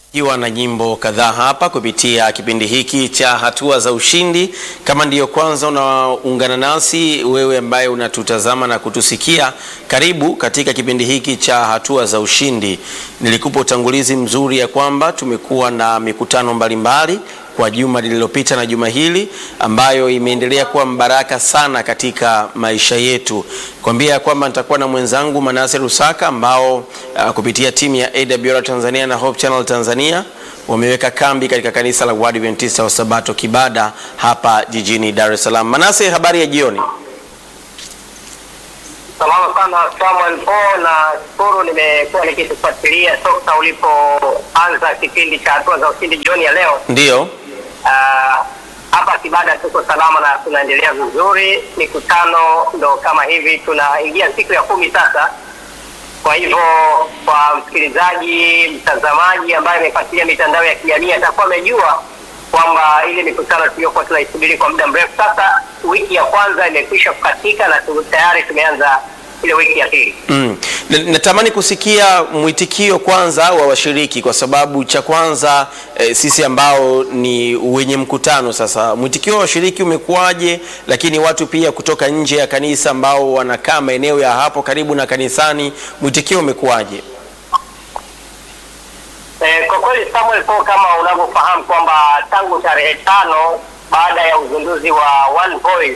Iwa na nyimbo kadhaa hapa kupitia kipindi hiki cha hatua za ushindi. Kama ndiyo kwanza unaungana nasi, wewe ambaye unatutazama na kutusikia, karibu katika kipindi hiki cha hatua za ushindi. Nilikupa utangulizi mzuri ya kwamba tumekuwa na mikutano mbalimbali kwa juma lililopita na juma hili ambayo imeendelea kuwa mbaraka sana katika maisha yetu. Kwambia ya kwamba nitakuwa na mwenzangu Manase Rusaka ambao uh, kupitia timu ya AWR Tanzania na Hope Channel Tanzania wameweka kambi katika kanisa la Waadventista wa Sabato Kibada hapa jijini Dar es Salaam. Manase, habari ya jioni. Salama sana Samuel Po, na shukuru nimekuwa nikikufuatilia toka ulipoanza kipindi cha hatua za ushindi jioni ya leo. Ndiyo. Ah, hapa Kibada tuko salama na tunaendelea vizuri. Mikutano ndo kama hivi, tunaingia siku ya kumi sasa. Kwa hivyo kwa msikilizaji, mtazamaji ambaye amefuatilia mitandao ya kijamii atakuwa amejua kwamba ile mikutano tuliyokuwa tunaisubiri kwa muda mrefu sasa, wiki ya kwanza imekwisha kukatika na tu- tayari tumeanza ile wiki ya pili. Mm. Na- Natamani kusikia mwitikio kwanza wa washiriki kwa sababu cha kwanza eh, sisi ambao ni wenye mkutano sasa, mwitikio wa washiriki umekuwaje? Lakini watu pia kutoka nje ya kanisa ambao wanakaa maeneo ya hapo karibu na kanisani, mwitikio umekuwaje? Eh, kwa kweli Samuel Po, kama unavyofahamu kwamba tangu tarehe tano baada ya uzinduzi wa One Voice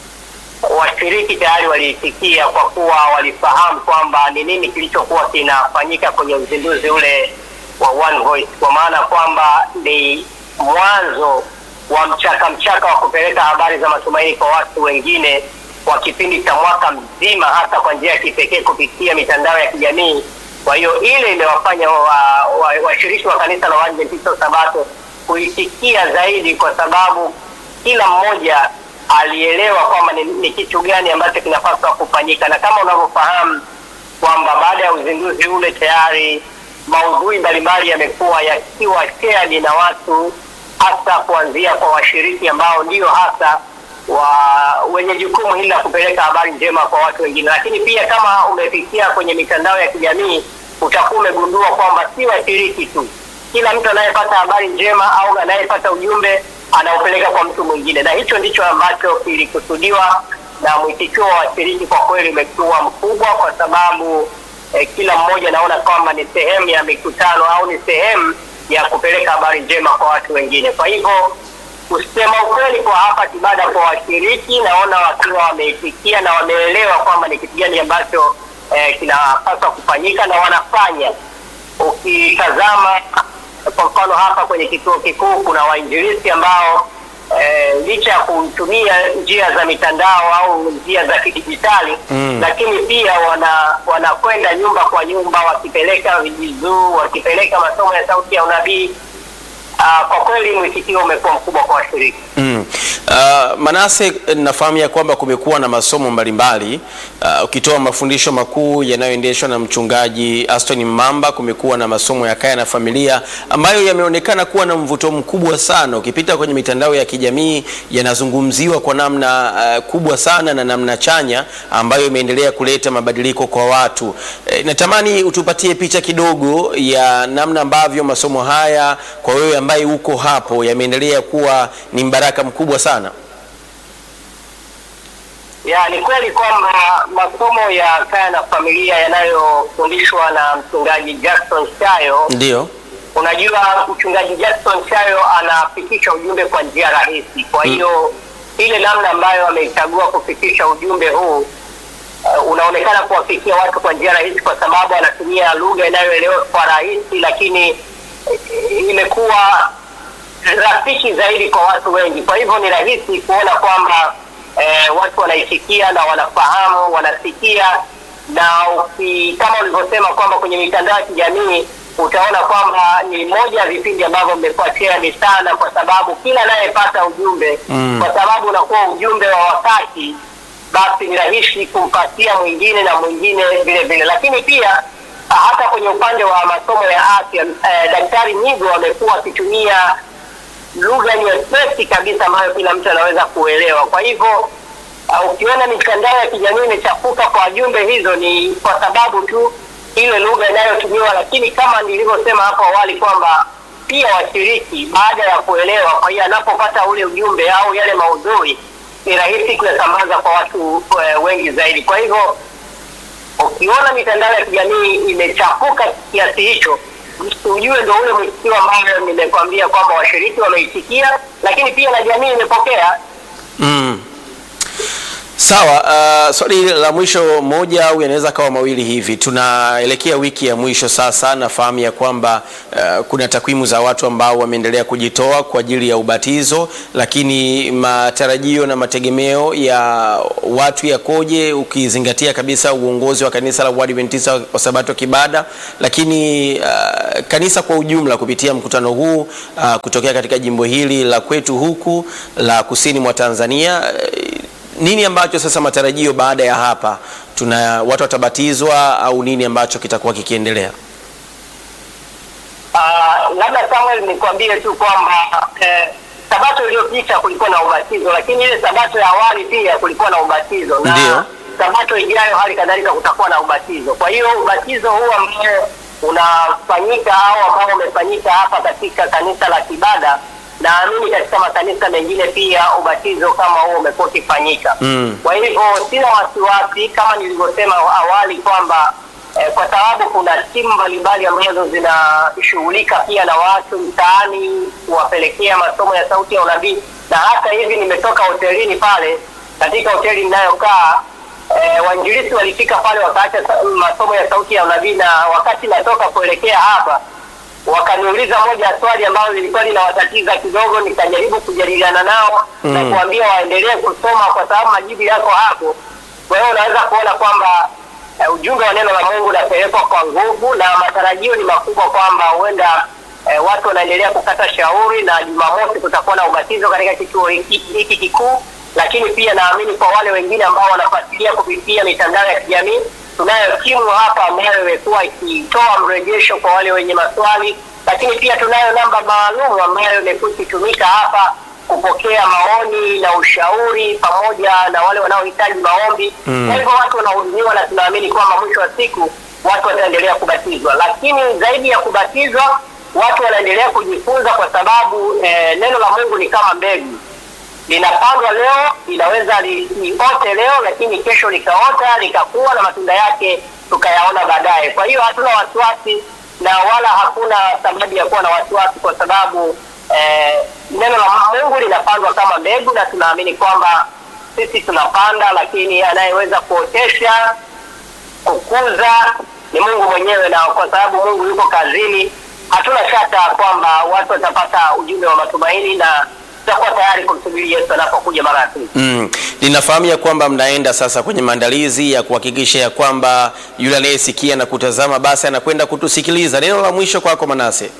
washiriki tayari waliitikia kwa kuwa walifahamu kwamba ni nini kilichokuwa kinafanyika kwenye uzinduzi ule wa One Voice, kwa maana kwamba ni mwanzo wa mchaka mchaka wa kupeleka habari za matumaini kwa watu wengine kwa kipindi cha mwaka mzima, hasa kwa njia ya kipekee kupitia mitandao ya kijamii. Kwa hiyo ile imewafanya washiriki wa, washiriki wa kanisa la Waadventista wa Sabato kuitikia zaidi, kwa sababu kila mmoja alielewa kwamba ni, ni kitu gani ambacho kinapaswa kufanyika, na kama unavyofahamu kwamba baada ya uzinduzi ule tayari maudhui mbalimbali yamekuwa yakiwa shared na watu, hasa kuanzia kwa washiriki ambao ndio hasa wa wenye jukumu hili la kupeleka habari njema kwa watu wengine. Lakini pia kama umepitia kwenye mitandao ya kijamii, utakuwa umegundua kwamba si washiriki tu, kila mtu anayepata habari njema au anayepata ujumbe anaupeleka kwa mtu mwingine, na hicho ndicho ambacho kilikusudiwa, na mwitikio wa washiriki kwa kweli umekuwa mkubwa, kwa sababu eh, kila mmoja anaona kwamba ni sehemu ya mikutano au ni sehemu ya kupeleka habari njema kwa watu wengine. Kwa hivyo kusema ukweli, kwa hapa Kibada, kwa washiriki naona wakiwa wameitikia na wameelewa kwamba ni kitu gani ambacho eh, kinapaswa kufanyika na wanafanya. Ukitazama kwa mfano hapa kwenye kituo kikuu kuna wainjilisti ambao eh, licha ya kutumia njia za mitandao au njia za kidijitali Mm. lakini pia wana wanakwenda nyumba kwa nyumba wakipeleka vijizuu, wakipeleka masomo ya sauti ya unabii. Ah, kwa kweli mwitikio umekuwa mkubwa kwa washiriki. Mm. Uh, Manase, nafahamu ya kwamba kumekuwa na masomo mbalimbali uh, ukitoa mafundisho makuu yanayoendeshwa na mchungaji Aston Mamba. Kumekuwa na masomo ya kaya na familia ambayo yameonekana kuwa na mvuto mkubwa sana. Ukipita kwenye mitandao ya kijamii yanazungumziwa kwa namna uh, kubwa sana na namna chanya ambayo imeendelea kuleta mabadiliko kwa watu. E, natamani utupatie picha kidogo ya namna ambavyo masomo haya kwa wewe ambaye uko hapo yameendelea kuwa ni mbaraka mkubwa sana. Ya, ni kweli kwamba masomo ya kaya na familia yanayofundishwa na mchungaji Jackson Shayo Ndio. Unajua, mchungaji Jackson Shayo anafikisha ujumbe kwa njia rahisi. Kwa hiyo ile namna ambayo ameichagua kufikisha ujumbe huu uh, unaonekana kuwafikia watu kwa njia rahisi, kwa sababu anatumia lugha inayoelewa kwa rahisi, lakini eh, imekuwa rafiki zaidi kwa watu wengi. Kwa hivyo ni rahisi kuona kwamba eh, watu wanaisikia na wanafahamu, wanasikia na uki, kama ulivyosema kwamba kwenye mitandao ya kijamii utaona kwamba ni moja ya vipindi ambavyo mmekuwa shared sana, kwa sababu kila anayepata ujumbe Mm. kwa sababu unakuwa ujumbe wa wakati, basi ni rahisi kumpatia mwingine na mwingine vile vile. Lakini pia ah, hata kwenye upande wa masomo ya afya eh, Daktari Nyigo amekuwa akitumia lugha nyepesi kabisa ambayo kila mtu anaweza kuelewa. Kwa hivyo uh, ukiona mitandao ya kijamii imechafuka kwa jumbe hizo, ni kwa sababu tu ile lugha inayotumiwa, lakini kama nilivyosema hapo awali kwamba pia washiriki baada ya kuelewa, kwa hiyo anapopata ule ujumbe au yale maudhui ni rahisi kuyasambaza kwa watu eh, wengi zaidi. Kwa hivyo ukiona mitandao ya kijamii imechafuka kiasi hicho, ujue ndo ule mwitikio ambayo nimekwambia kwamba washiriki wameitikia, lakini pia na jamii imepokea. Mm. Sawa, uh, swali la mwisho moja au yanaweza kawa mawili hivi. Tunaelekea wiki ya mwisho sasa, nafahamu ya kwamba uh, kuna takwimu za watu ambao wameendelea kujitoa kwa ajili ya ubatizo, lakini matarajio na mategemeo ya watu yakoje, ukizingatia kabisa uongozi wa kanisa la Waadventista wa Sabato Kibada, lakini uh, kanisa kwa ujumla kupitia mkutano huu uh, kutokea katika jimbo hili la kwetu huku la kusini mwa Tanzania uh, nini ambacho sasa matarajio baada ya hapa, tuna watu watabatizwa au nini ambacho kitakuwa kikiendelea? Uh, labda Samuel nikwambie tu kwamba eh, sabato iliyopita kulikuwa na ubatizo, lakini ile sabato ya awali pia kulikuwa na ubatizo na Ndiyo. sabato ijayo hali kadhalika kutakuwa na ubatizo. Kwa hiyo ubatizo huu ambao unafanyika au ambao umefanyika hapa katika kanisa la Kibada, naamini katika makanisa mengine pia ubatizo kama huo umekuwa ukifanyika. Mm. Kwa hivyo sina wasiwasi kama nilivyosema awali kwamba eh, kwa sababu kuna timu mbalimbali ambazo zinashughulika pia na watu mtaani kuwapelekea masomo ya sauti ya unabii, na hata hivi nimetoka hotelini pale, katika hoteli ninayokaa eh, wainjilisi walifika pale wakaacha sa- masomo ya sauti ya unabii, na wakati natoka kuelekea hapa wakaniuliza moja ya swali ambalo lilikuwa linawatatiza kidogo, nikajaribu kujadiliana nao Mm. na kuambia waendelee kusoma kwa sababu majibu yako hapo. Kwa hiyo unaweza kuona kwamba eh, ujumbe wa neno la Mungu unapelekwa kwa nguvu, na matarajio ni makubwa kwamba huenda eh, watu wanaendelea kukata shauri, na Jumamosi kutakuwa na ubatizo katika kituo hiki hiki kikuu, lakini pia naamini kwa wale wengine ambao wanafuatilia kupitia mitandao ya kijamii tunayo timu hapa ambayo imekuwa ikitoa mrejesho kwa wale wenye maswali, lakini pia tunayo namba maalum ambayo imekuwa ikitumika hapa kupokea maoni na ushauri pamoja na wale wanaohitaji maombi. Mm. Kwa hivyo watu wanahudumiwa, na tunaamini kwamba mwisho wa siku watu wataendelea kubatizwa, lakini zaidi ya kubatizwa watu wanaendelea kujifunza, kwa sababu eh, neno la Mungu ni kama mbegu linapandwa leo, linaweza li- liote leo, lakini kesho likaota likakua na matunda yake tukayaona baadaye. Kwa hiyo hatuna wasiwasi na wala hakuna sababu ya kuwa na wasiwasi, kwa sababu eh, neno la Mungu linapandwa kama mbegu, na tunaamini kwamba sisi tunapanda, lakini anayeweza kuotesha kukuza ni Mungu mwenyewe, na kwa sababu Mungu yuko kazini, hatuna shaka kwamba watu watapata ujumbe wa matumaini na tutakuwa tayari kumsubiri Yesu anapokuja mara ya pili. Mm. Ninafahamu ya kwamba mnaenda sasa kwenye maandalizi ya kuhakikisha ya kwamba yule anayesikia na kutazama basi anakwenda kutusikiliza. Neno la mwisho kwako Manase.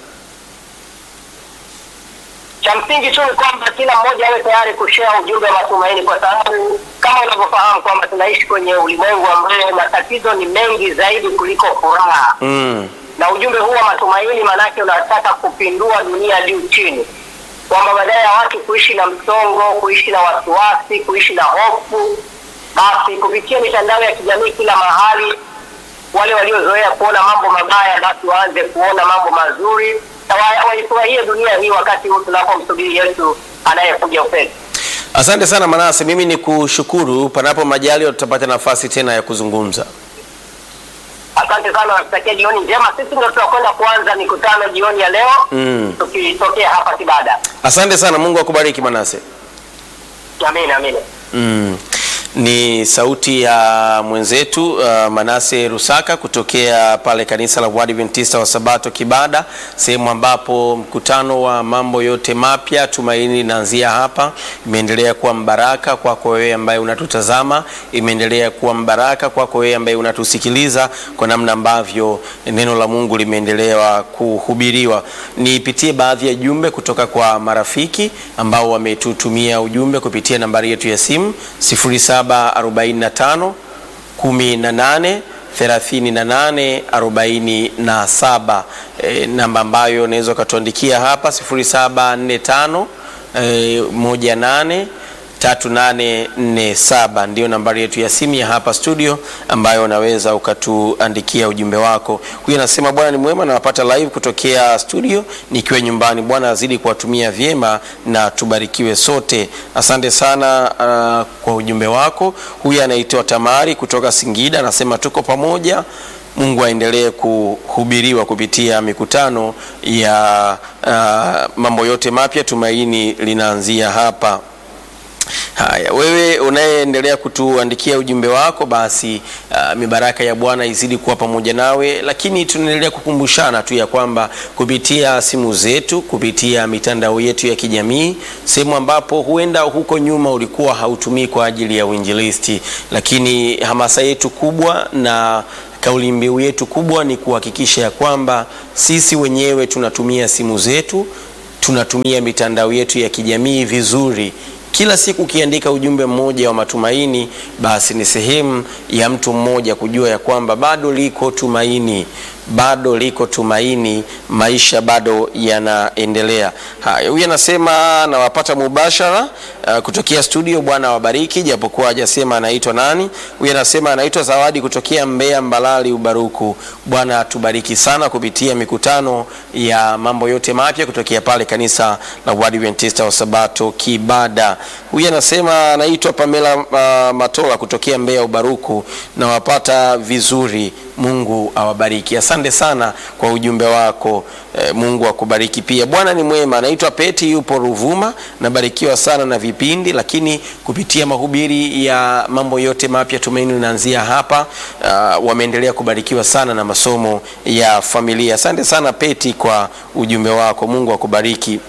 Cha msingi tu ni kwamba kila mmoja awe tayari kushare ujumbe wa matumaini, kwa sababu kama unavyofahamu kwamba tunaishi kwenye ulimwengu ambao matatizo ni mengi zaidi kuliko furaha Mm. na ujumbe huu wa matumaini maanake unataka kupindua dunia juu chini, kwamba badala ya watu kuishi na msongo, kuishi na wasiwasi, kuishi na hofu, basi kupitia mitandao ya kijamii kila mahali, wale waliozoea kuona mambo mabaya basi waanze kuona mambo mazuri na wa- waifurahie dunia hii wakati huu tunapomsubiri Yesu anayekuja upesi. Asante sana Manase, mimi ni kushukuru. Panapo majaliwa tutapata nafasi tena ya kuzungumza. Asante sana, nakutakia jioni njema. Sisi ndio tunakwenda kuanza mikutano jioni ya leo Mm. tukitokea hapa Kibada. Asante sana, Mungu akubariki Manase. Amina, amina. Mm. Ni sauti ya mwenzetu uh, Manase Rusaka kutokea pale kanisa la Waadventista wa Sabato Kibada, sehemu ambapo mkutano wa mambo yote mapya tumaini linaanzia hapa. Imeendelea kuwa mbaraka kwako wewe ambaye unatutazama, imeendelea kuwa mbaraka kwako wewe ambaye unatusikiliza kwa namna ambavyo neno la Mungu limeendelea kuhubiriwa. Nipitie baadhi ya jumbe kutoka kwa marafiki ambao wametutumia ujumbe kupitia nambari yetu ya simu 0745 18 38 47, e, namba ambayo unaweza ukatuandikia hapa 0745 e, 18 3847 ndiyo nambari yetu ya simu ya hapa studio ambayo unaweza ukatuandikia ujumbe wako. Huyu anasema Bwana ni mwema, nawapata live kutokea studio nikiwa nyumbani. Bwana azidi kuwatumia vyema na tubarikiwe sote. Asante sana uh, kwa ujumbe wako. Huyu anaitwa Tamari kutoka Singida, anasema tuko pamoja. Mungu aendelee kuhubiriwa kupitia mikutano ya uh, mambo yote mapya. Tumaini linaanzia hapa. Haya, wewe unayeendelea kutuandikia ujumbe wako, basi uh, mibaraka ya Bwana izidi kuwa pamoja nawe, lakini tunaendelea kukumbushana tu ya kwamba kupitia simu zetu, kupitia mitandao yetu ya kijamii, sehemu ambapo huenda huko nyuma ulikuwa hautumii kwa ajili ya uinjilisti, lakini hamasa yetu kubwa na kauli mbiu yetu kubwa ni kuhakikisha ya kwamba sisi wenyewe tunatumia simu zetu, tunatumia mitandao yetu ya kijamii vizuri kila siku ukiandika ujumbe mmoja wa matumaini, basi ni sehemu ya mtu mmoja kujua ya kwamba bado liko tumaini, bado liko tumaini, maisha bado yanaendelea. Haya, huyu anasema nawapata mubashara uh, kutokea studio. Bwana wabariki, japokuwa hajasema anaitwa nani. Huyu anasema anaitwa Zawadi kutokea Mbeya Mbalali Ubaruku. Bwana atubariki sana kupitia mikutano ya mambo yote mapya kutokea pale kanisa la Waadventista wa Sabato Kibada. Huyu anasema anaitwa Pamela uh, Matola kutokea Mbeya Ubaruku, nawapata vizuri. Mungu awabariki. Asante sana kwa ujumbe wako e, Mungu akubariki pia. Bwana ni mwema. Anaitwa Peti, yupo Ruvuma. Nabarikiwa sana na vipindi, lakini kupitia mahubiri ya mambo yote mapya tumaini linaanzia hapa. Uh, wameendelea kubarikiwa sana na masomo ya familia. Asante sana Peti kwa ujumbe wako. Mungu akubariki.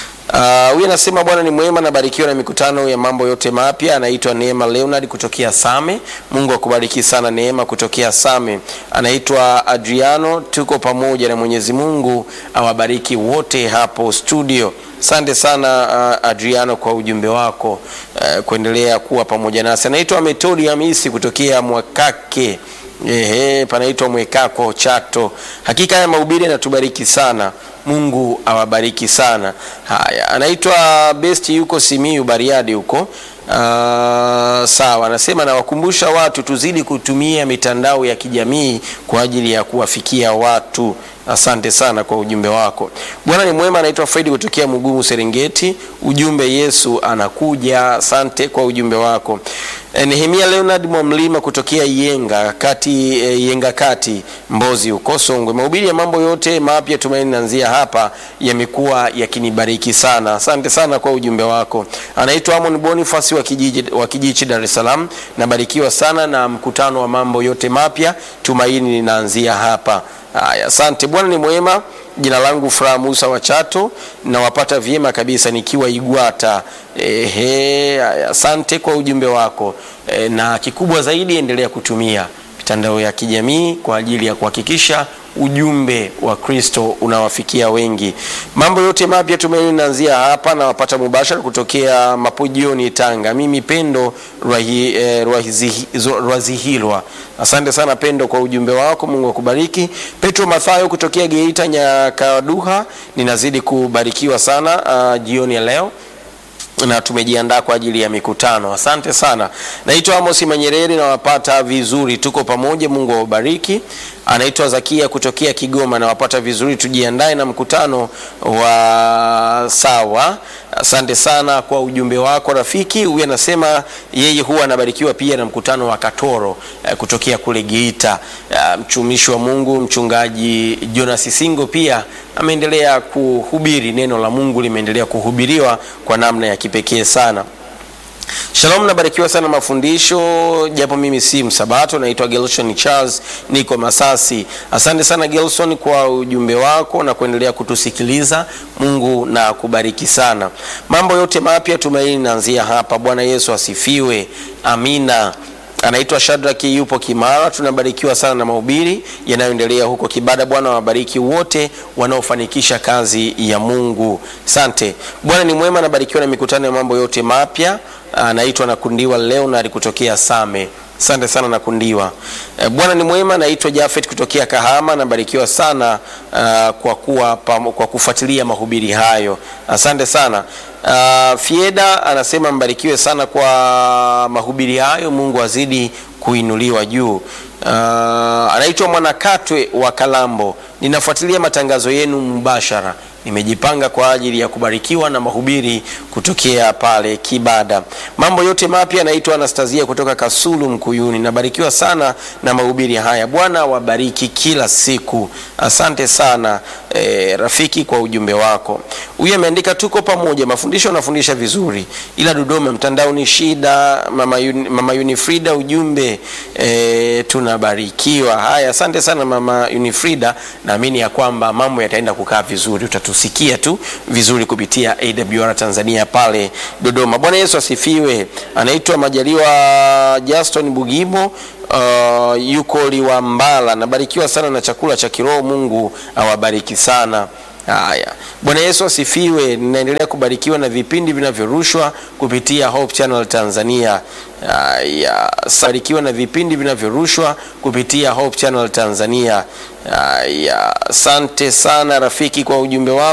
Huyu uh, anasema Bwana ni mwema, nabarikiwa na mikutano ya mambo yote mapya. Anaitwa Neema Leonard kutokea Same. Mungu akubariki sana Neema kutokea Same. Anaitwa Adriano, tuko pamoja na Mwenyezi Mungu awabariki wote hapo studio. Asante sana uh, Adriano kwa ujumbe wako uh, kuendelea kuwa pamoja nasi. Anaitwa Metodi Hamisi kutokea Mwakake Ehe, panaitwa Mwekako Chato. Hakika haya mahubiri yanatubariki sana. Mungu awabariki sana. Haya, anaitwa Best, yuko Simiyu Bariadi huko. Uh, sawa, anasema nawakumbusha watu tuzidi kutumia mitandao ya kijamii kwa ajili ya kuwafikia watu. Asante sana kwa ujumbe wako. Bwana ni mwema. Anaitwa Fredi kutokea Mugumu Serengeti. Ujumbe Yesu anakuja. Asante kwa ujumbe wako. E, Nehemia Leonard Mwamlima kutokea Yenga kati, e, Yenga kati Mbozi huko Songwe. Mahubiri ya mambo yote mapya tumaini naanzia hapa yamekuwa yakinibariki sana. Asante sana kwa ujumbe wako. Anaitwa Amon Boniface wa kijiji wa Kijichi Dar es Salaam. Nabarikiwa sana na mkutano wa mambo yote mapya tumaini linaanzia hapa. Haya, asante. Bwana ni mwema. Jina langu Furaha Musa wa Chato, nawapata vyema kabisa nikiwa Igwata. Ehe, asante kwa ujumbe wako e, na kikubwa zaidi endelea kutumia mitandao ya kijamii kwa ajili ya kuhakikisha ujumbe wa Kristo unawafikia wengi. Mambo yote mapya tumaini naanzia hapa, na wapata mubashara kutokea Mapojioni, Tanga. Mimi Pendo Rwahi, eh, Rwazihilwa. Asante sana Pendo kwa ujumbe wako, Mungu akubariki. Petro Mathayo kutokea Geita Nyakaduha, ninazidi kubarikiwa sana uh, jioni ya leo na tumejiandaa kwa ajili ya mikutano. Asante sana. Naitwa Amos Manyereri, nawapata vizuri, tuko pamoja. Mungu awabariki. Anaitwa Zakia kutokea Kigoma, nawapata vizuri, tujiandae na mkutano wa sawa. Asante sana kwa ujumbe wako rafiki. Huyu anasema yeye huwa anabarikiwa pia na mkutano wa Katoro eh, kutokea kule Geita. Eh, mtumishi wa Mungu mchungaji Jonas Singo pia ameendelea kuhubiri neno la Mungu, limeendelea kuhubiriwa kwa namna ya kipekee sana. Shalom, nabarikiwa sana mafundisho, japo mimi si msabato. Naitwa Gelson Charles, niko Masasi. Asante sana Gelson kwa ujumbe wako na kuendelea kutusikiliza. Mungu na kubariki sana. Mambo yote mapya tumaini naanzia hapa. Bwana Yesu asifiwe, amina. Anaitwa Shadraki, yupo Kimara. Tunabarikiwa sana na mahubiri yanayoendelea huko Kibada. Bwana wabariki wote wanaofanikisha kazi ya Mungu. Sante. Bwana ni mwema, nabarikiwa na mikutano ya mambo yote mapya. Anaitwa Nakundiwa Leonard kutokea Same. Asante sana Nakundiwa. E, Bwana ni mwema. Naitwa Jafet kutokea Kahama. Nabarikiwa sana uh, kwa kuwa pamo- kwa kufuatilia mahubiri hayo. Asante sana. Uh, Fieda anasema mbarikiwe sana kwa mahubiri hayo, Mungu azidi kuinuliwa juu. Uh, anaitwa Mwanakatwe wa Kalambo. Ninafuatilia matangazo yenu mubashara nimejipanga kwa ajili ya kubarikiwa na mahubiri kutokea pale Kibada. Mambo yote mapya. Naitwa Anastasia kutoka Kasulu Mkuyuni. Nabarikiwa sana na mahubiri haya. Bwana wabariki kila siku. Asante sana e, rafiki kwa ujumbe wako. Huyu ameandika tuko pamoja, mafundisho anafundisha vizuri, ila Dodoma mtandao ni shida. Mama, Yun, mama Unifrida ujumbe e, tunabarikiwa. Haya, asante sana mama Unifrida, naamini ya kwamba mambo yataenda kukaa vizuri, utatusikia tu vizuri kupitia AWR Tanzania pale Dodoma. Bwana Yesu asifiwe. Anaitwa Majaliwa Justin Bugimo uh, yuko Liwambala. Nabarikiwa sana na chakula cha kiroho. Mungu awabariki sana. Haya, Bwana Yesu asifiwe. Ninaendelea kubarikiwa na vipindi vinavyorushwa kupitia Hope Channel Tanzania. Haya, barikiwa na vipindi vinavyorushwa kupitia Hope Channel Tanzania. Haya, asante sana rafiki kwa ujumbe wako.